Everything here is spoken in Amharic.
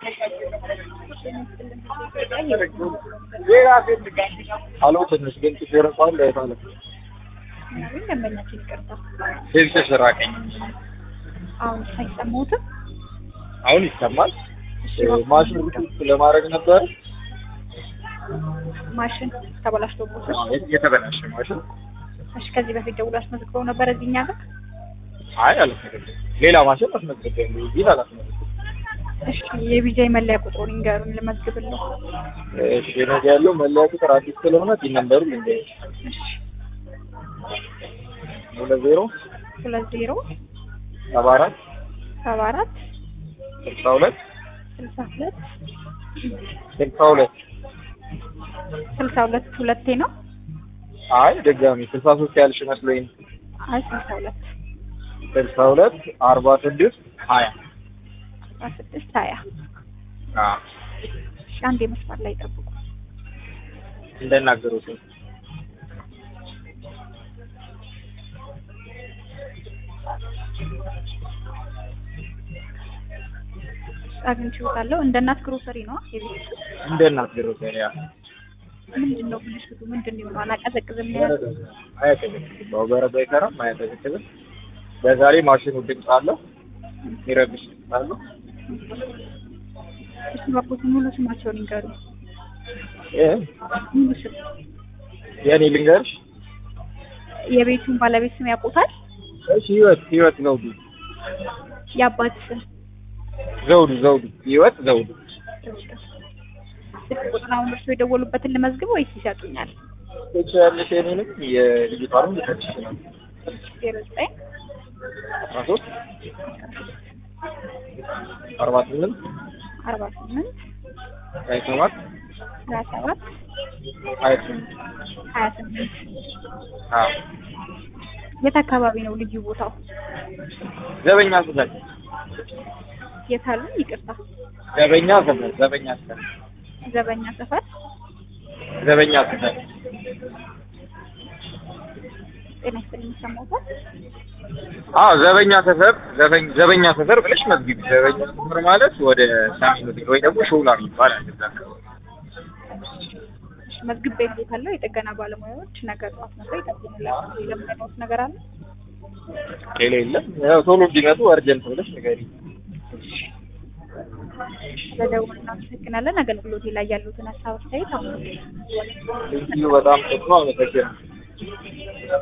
አሎ ትንሽ ግን ችግር እንኳን ለታለ ምናምን ደንበኛችን ይቅርታ። ድምፅሽ ራቀኝ። አሁን አይሰማሁትም። አሁን ይሰማል። ማሽን ሩት ለማድረግ ነበር ማሽን ተበላሽቶቦት ነው። የተበላሸ ማሽን። እሺ፣ ከዚህ በፊት ደውሎ አስመዝግበው ነበር እዚህ እኛ ጋር። አይ አላስመዘግብም። ሌላ ማሽን አስመዝግቤያለሁ። እዚህ አላስመዘግብም። እሺ፣ የቢጃይ መለያ ቁጥሩን ይንገሩን ልመዝግብልዎ። እሺ ነገ ያለው መለያ ቁጥር አዲስ ስለሆነ ቲን ነምበሩ ልንገርሽ እሺ፣ ሁለት ዜሮ ሁለት ዜሮ ሰባ አራት ሰባ አራት ስልሳ ሁለት ስልሳ ሁለት ስልሳ ሁለት ስልሳ ሁለት ሁለቴ ነው። አይ ድጋሚ ስልሳ ሶስት ያልሽ መስሎኝ አይ ስልሳ ሁለት ስልሳ ሁለት አርባ ስድስት ሀያ አስራ ስድስት ሀያ አዎ እሺ፣ አንድ የመስመር ላይ ጠብቁ። እንደናገሩት ነው። አግኝቼዎታለሁ። እንደ እናት ግሮሰሪ ነው የቤት እንደናገሩት ያ ምንድን ነው ብልሽቱ? ምንድን ነው አላቀዘቅዝም ነው ያለው? አያቀዘቅዝም። ያው በረዶ አይሰራም፣ አያቀዘቅዝም። በዛ ላይ ማሽኑ ድምፅ አለው፣ የሚረብሽ ድምፅ አለው። እሺ፣ እባክዎት ሙሉ ስማቸውን ይንገሩ። እ ሙሉ ስም የኔ ልንገርሽ። የቤቱን ባለቤት ስም ያውቁታል? እሺ ህይወት ህይወት ዘውዱ የአባት ስም ዘውዱ ዘውዱ ህይወት ዘውዱ ስልክ ቁጥር አሁን እርስዎ የደወሉበትን ልመዝግብ ወይስ ይሰጡኛል? ትችያለሽ። የኔንም የልጅቷንም ልሰጥሽ ይችላል። ዜሮ ዘጠኝ አስራ ሶስት አርባ ስምንት አርባ ስምንት ሀያ ሰባት ሀያ ሰባት ሀያ ስምንት ሀያ ስምንት አዎ የት አካባቢ ነው ልዩ ቦታው? ዘበኛ ስፈር የት አሉ? ይቅርታ ዘበኛ ስፈር ዘበኛ ስፈር ዘበኛ ሰፈር ዘበኛ ስፈር ጤና ይስጥልኝ ይሰማዎታል? አዎ ዘበኛ ሰፈር ዘበኝ ዘበኛ ሰፈር ብለሽ መዝግቢ። ዘበኛ ሰፈር ማለት ወደ ሰሜን ሆቴል ወይ ደግሞ ሾላ የሚባል አለ እዛ አካባቢ። እሺ፣ መዝግቤ ልዎታለሁ። የጥገና ባለሙያዎች ነገ ጠዋት መጥተው ይጠግኑልዎታል። የለመደዎት ነገር አለ? ሌላ የለም። ያው ቶሎ እንዲመጡ አርጀንት ብለሽ ንገሪኝ። ስለደውል እናመሰግናለን። አገልግሎቴ ላይ ያሉትን ሀሳብ አስተያየት አሁን ቴንኪዩ በጣም ጥሩ ነው። አመሰግናለሁ።